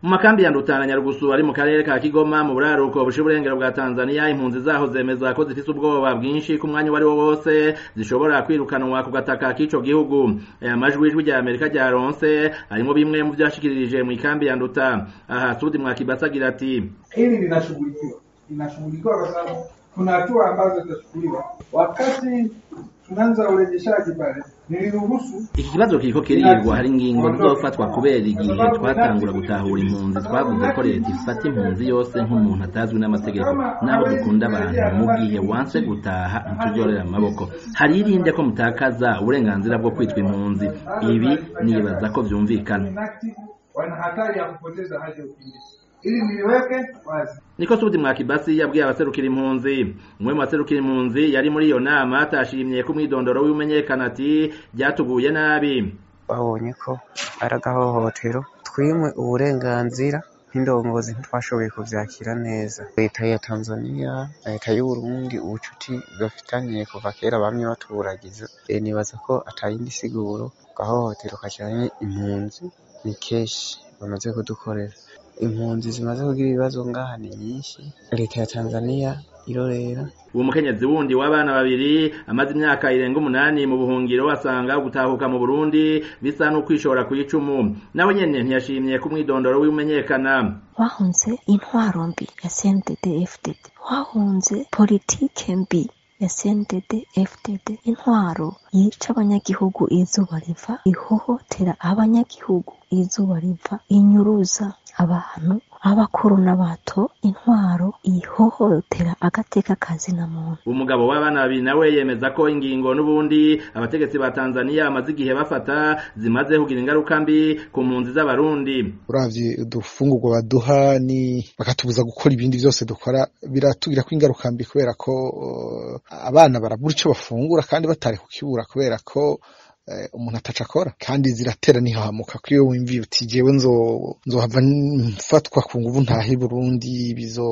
mu makambi ya Ndutana Nyarugusu ari mu karere ka Kigoma mu buraruko bushe uburengero bwa Tanzania impunzi zaho zemeza ko zifise ubwoba bwinshi ku mwanya wari wo wose zishobora kwirukanwa ku gataka k'ico gihugu aya majwi ijwi rya Amerika ryaronse harimo bimwe mu vyashikirije mu ikambi ya Nduta aha Sudi Mwakibasa agira ati hili linashughulikiwa linashughulikiwa kwa sababu kuna hatua ambazo zitachukuliwa wakati tunaanza urejeshaji pale niliruhusu iki kibazo kiriko kirirwa hari ingingo zizofatwa kubera igihe twatangura gutahura impunzi twavuze ko leta ifata impunzi yose nk'umuntu atazwi n'amategeko naho dukunda abantu mu gihe wanse gutaha ntituzorera amaboko hari irinde ko mutakaza uburenganzira bwo kwitwa impunzi ibi nibaza ko vyumvikana inactive wana hatari ya kupoteza haki ya ukimbizi ili niliweke wazi niko Sudi Mwakibasi yabwiye abaserukira impunzi umwe mu baserukira impunzi yari muri iyo nama atashimye ko umwidondoro w'imenyekana ati byatuguye nabi babonye ko ari agahohotero twimwe uburenganzira nk'indongozi ntitwashoboye kuvyakira neza leta ya tanzania leta y'uburundi ubucuti bafitaniye kuva kera bamwe batuburagiza e, nibaza ko atayindi siguro gahohotero kajanye impunzi ni kenshi bamaze kudukorera impunzi zimaze kugira ibibazo ngaha ni nyinshi leta ya tanzania irorera uwo mukenyezi wundi w'abana babiri amaze imyaka irenga umunani mu buhungiro asanga gutahuka mu Burundi bisa n'ukwishora ku icumu nawe nyene ntiyashimye ko umwidondoro w'imenyekana wahunze intwaro mbi ya CNDD FDD wahunze politike mbi ya CNDD FDD intwaro yica abanyagihugu izuba riva ihohotera abanyagihugu izuba riva inyuruza abantu abakuru n'abato intwaro ihohotera agateka kazina muntu umugabo w'abana babiri nawe yemeza ko ingingo n'ubundi abategetsi ba Tanzania bamaze igihe bafata zimaze kugira ingaruka mbi ku mpunzi z'abarundi uravye udufungurwa baduha ni bakatubuza gukora ibindi vyose dukora biratugirako ingaruka mbi kubera ko uh, abana barabura ico bafungura kandi batari kukibura kubera ko umuntu ataca akora kandi ziratera nihahamuka ko iyo wimviye uti jewe nzohava mfatwa ku nguvu ntahe Burundi bizo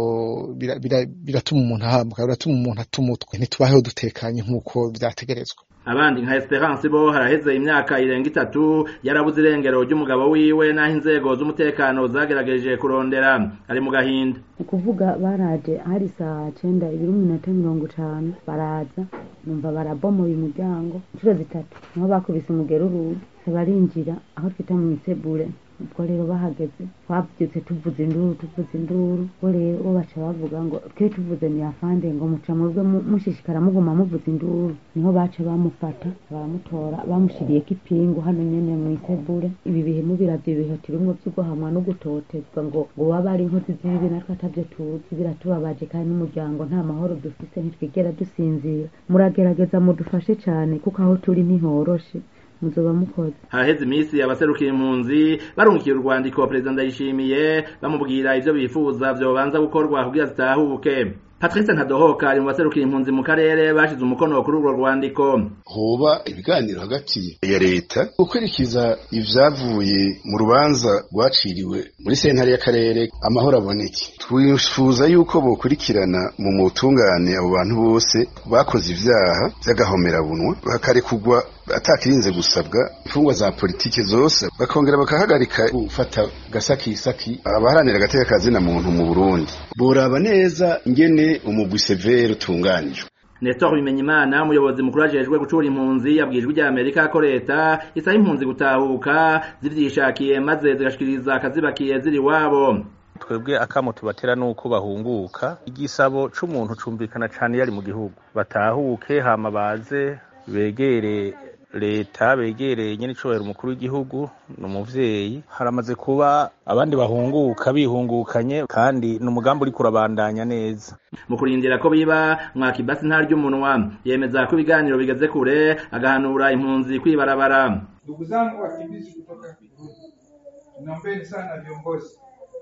biratuma umuntu ahamuka biratuma umuntu atuma utwe ntitubaheho dutekanye nk'uko vyategerezwa abandi nka Esperance bo haraheze imyaka irenga itatu yarabuze irengero ry'umugabo wiwe naho inzego z'umutekano zagerageje kurondera ari mu gahinda ukuvuga baraje hari saa cenda ibiri minota mirongo itanu baraza numva barabomoye umuryango inshuro zitatu niho bakubise umugeruru barinjira aho twita mu isebure ubwo rero bahageze twabyutse tuvuza induru tuvuza induru ubwo rero bo baca bavuga ngo twe tuvuze miyafande ngo muca mwebwe mushishikara muguma muvuza induru niho baca bamufata baramutora bamushiriyeko ipingu hano nyene mu isebure ibi bihe mubiravye ibihe turimwo vy'uguhamwa no gutotezwa ngo ngo waba ari inkozi z'ibibi natwe atavyo tuzi biratubabaje kandi n'umuryango nta mahoro dufise ntitwigera dusinzira muragerageza mudufashe cane kuko aho turi ntihoroshe muzoba mukoze haraheze iminsi abaserukira impunzi barungikiye urwandiko perezida ndayishimiye bamubwira ivyo bifuza vyobanza gukorwa kugira zitahuke Patrice Ntadohoka ari mu baserukira impunzi mu karere bashize umukono kuri urwo rwandiko hoba ibiganiro hagati ya leta gukurikiza ivyavuye mu rubanza rwaciriwe muri sentare y'akarere amahoro aboneke twifuza yuko bokurikirana mu mutungane abo bantu bose bakoze ivyaha vy'agahomerabunwa bakarekugwa atakirinze gusabwa imfungwa za politike zose bakongera bakahagarika gufata gasakisaki abaharanira agateka kazina muntu mu Burundi boraba neza ingene umugwi severe utunganijwe Nestor Bimenyimana umuyobozi mukuru ajejwe gucura impunzi yabwijwe rya Amerika ko leta isaba impunzi gutahuka zivyishakiye maze zigashikiriza akazibakiye ziri wabo twebwe akamo tubatera nuko bahunguka igisabo c'umuntu cumvikana cane yari mu gihugu batahuke hama baze begere leta begereye nyene icubahiro umukuru w'igihugu ni umuvyeyi haramaze kuba abandi bahunguka bihungukanye kandi ni umugambi uriko urabandanya neza mu kurindira ko biba mwakibasi ntarya umunwa yemeza ko ibiganiro bigeze kure agahanura impunzi kwibarabara ndugu zangu wakimbizi kutoka Burundi naombeni sana viongozi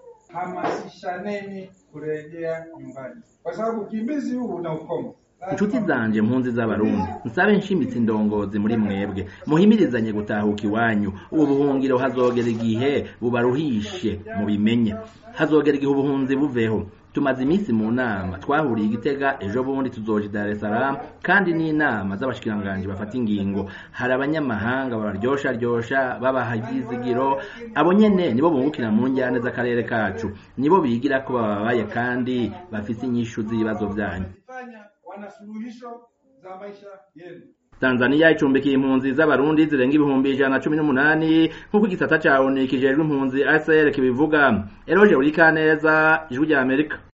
hamasishaneni kurejea nyumbani kwa sababu ukimbizi huu una ukomo inshuti zanje mpunzi z'abarundi nsabe nshimitse indongozi muri mwebwe muhimirizanye gutahuka iwanyu ubu buhungiro hazogera igihe bubaruhishe mubimenye hazogera igihe ubuhunzi buveho tumaze iminsi mu nama twahuriye igitega ejo bundi tuzoja Dar es Salaam kandi n'inama z'abashikiranganji bafata ingingo hari abanyamahanga babaryosha ryosha babaha ivyizigiro abo nyene nibo bungukira mu njyane z'akarere kacu nibo bigira ko bababaye kandi bafise inyishu z'ibibazo vyanyu wana suluhisho za maisha yenu Tanzania icumbikiye impunzi z'abarundi zirenga ibihumbi ijana na cumi n'umunani nk'uko igisata ca ONU kijejwe impunzi ACR kibivuga Eroje Urikaneza ijwi rya Amerika